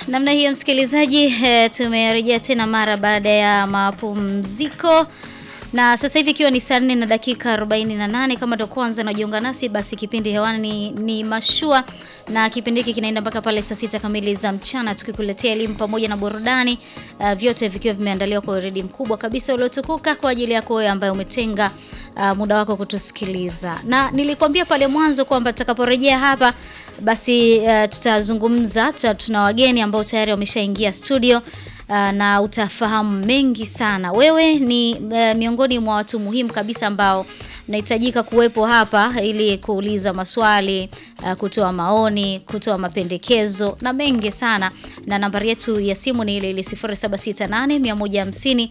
Namna hiyo msikilizaji, e, tumerejea tena mara baada ya mapumziko na sasa hivi ikiwa ni saa nne na dakika 48. Kama ndo kwanza najiunga nasi, basi kipindi hewani ni, ni mashua na kipindi hiki kinaenda mpaka pale saa sita kamili za mchana, tukikuletea elimu pamoja na burudani uh, vyote vikiwa vimeandaliwa kwa uredi mkubwa kabisa uliotukuka kwa ajili yako wewe ambaye umetenga uh, muda wako kutusikiliza, na nilikwambia pale mwanzo kwamba tutakaporejea hapa basi uh, tutazungumza tuta, tuna wageni ambao tayari wameshaingia studio uh, na utafahamu mengi sana. Wewe ni uh, miongoni mwa watu muhimu kabisa ambao unahitajika kuwepo hapa ili kuuliza maswali uh, kutoa maoni, kutoa mapendekezo na mengi sana, na nambari yetu ya simu ni ile ile 0768 150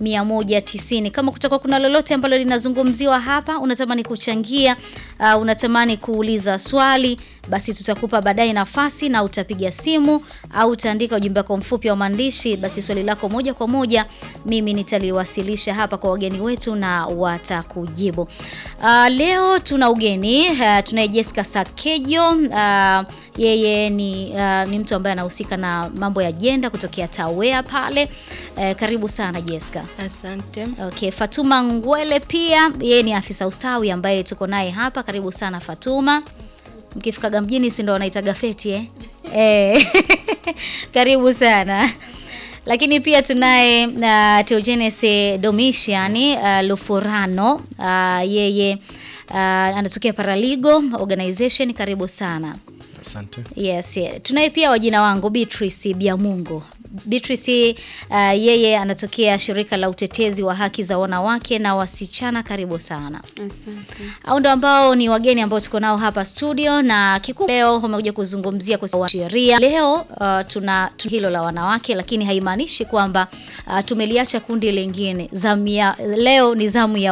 190. Kama kutakuwa kuna lolote ambalo linazungumziwa hapa, unatamani kuchangia, uh, unatamani kuuliza swali, basi tutakupa baadaye nafasi na utapiga simu au utaandika ujumbe wako mfupi wa maandishi, basi swali lako moja kwa moja mimi nitaliwasilisha hapa kwa wageni wetu na watakujibu. Uh, leo tuna ugeni uh, tunaye Jessica Sakejo uh, yeye ni, uh, ni mtu ambaye anahusika na mambo ya jenda kutokea Tawea pale. Uh, karibu sana Jessica. Asante. Okay, Fatuma Ngwele pia yeye ni afisa ustawi ambaye tuko naye hapa. Karibu sana Fatuma. Mkifikaga mjini si ndo wanaitaga feti eh? Eh. Karibu sana. Lakini pia tunaye uh, Teogenes Domitian uh, Lufurano uh, yeye uh, anatokea Paraligo Organization. Karibu sana. Asante. Yes, yeah. Tunaye pia wajina wangu Beatrice Biamungo. Beatrice uh, yeye anatokea shirika la utetezi wa haki za wanawake na wasichana. Karibu sana. Asante. Au ndo ambao ni wageni ambao tuko nao hapa studio, na kikuu leo wamekuja kuzungumzia kwa sheria. Leo uh, tuna tu hilo la wanawake, lakini haimaanishi kwamba uh, tumeliacha kundi lingine. Zamu ya leo ni zamu ya